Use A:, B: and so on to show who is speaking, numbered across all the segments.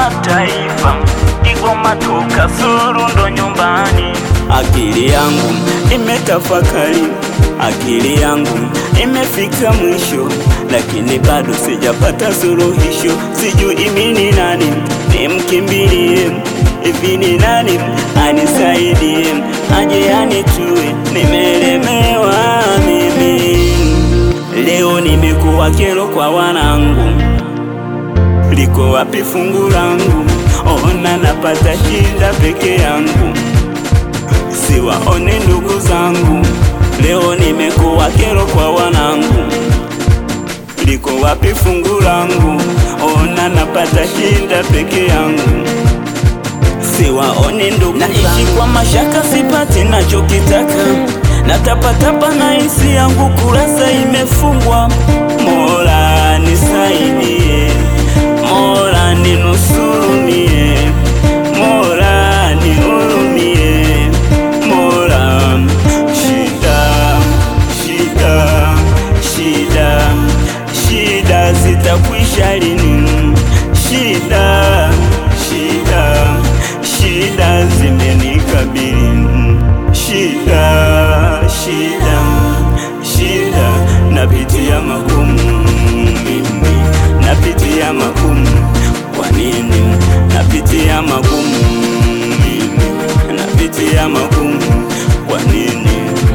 A: Mataifa, Kigoma toka Suru ndo nyumbani.
B: Akili yangu imetafakari, akili yangu imefika mwisho, lakini bado sijapata suluhisho. Sijui mimi ni nani nimkimbilie, hivi ni nani anisaidie, aje anitue, nimelemewa mimi. Leo nimekuwa kero kwa wanangu, liko wapi fungu langu? Ona napata shida peke yangu siwaone ndugu zangu, leo nimekuwa kero kwa wanangu, liko wapi fungu langu? Ona napata shida peke yangu, siwaone ndugu naishi kwa mashaka, sipati nachokitaka, natapatapa na hisi yangu kurasa imefungwa. Mola nisaidie, Mola ninusurumie, Mola nihurumie, Mola shida, shida, shida, shida zitakwisha lini? Shida, shida, shida zimenikabili, shida, shida, shida, napitia magumu mimi, napitia magumu. Kwa nini napitia magumu mimi, napitia magumu? Kwa nini?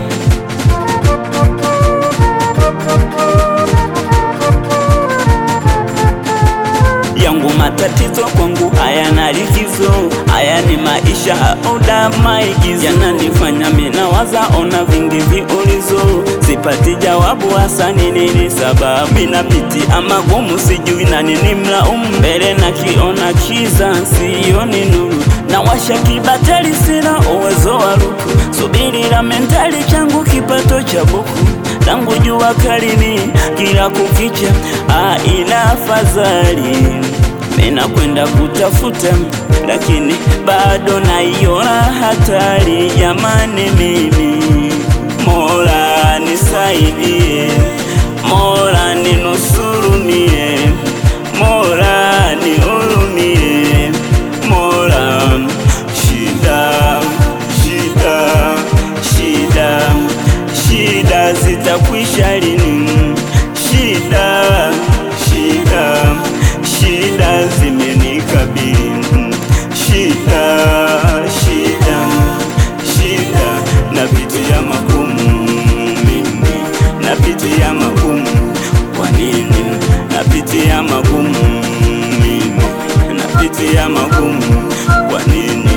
B: yangu matatizo kwangu hayana likizo, haya ni maisha auda maigizo, yananifanya mina waza ona vingi viulizo, sipati jawabu hasa ni nini sababu, minapitia magumu sijui na nini mlaumu, mbele nakiona kiza sioni nuru, na washa kibatari sina uwezo wa ruku, subirira mentali changu kipato cha buku tangu jua kalini kila kukicha, aina afadhali mina kwenda kutafuta, lakini bado naiona hatari. Jamani, mimi Mola nisaidie, Mola ninusurumie, Mola nihurumie, Mola shida, shida, shida, shida zitakwisha lini? Shida, shida, shida zimenikabili, shida, shida, shida, napitia magumu mimi, napitia magumu. Kwa nini napitia magumu mimi, napitia magumu? Kwa nini?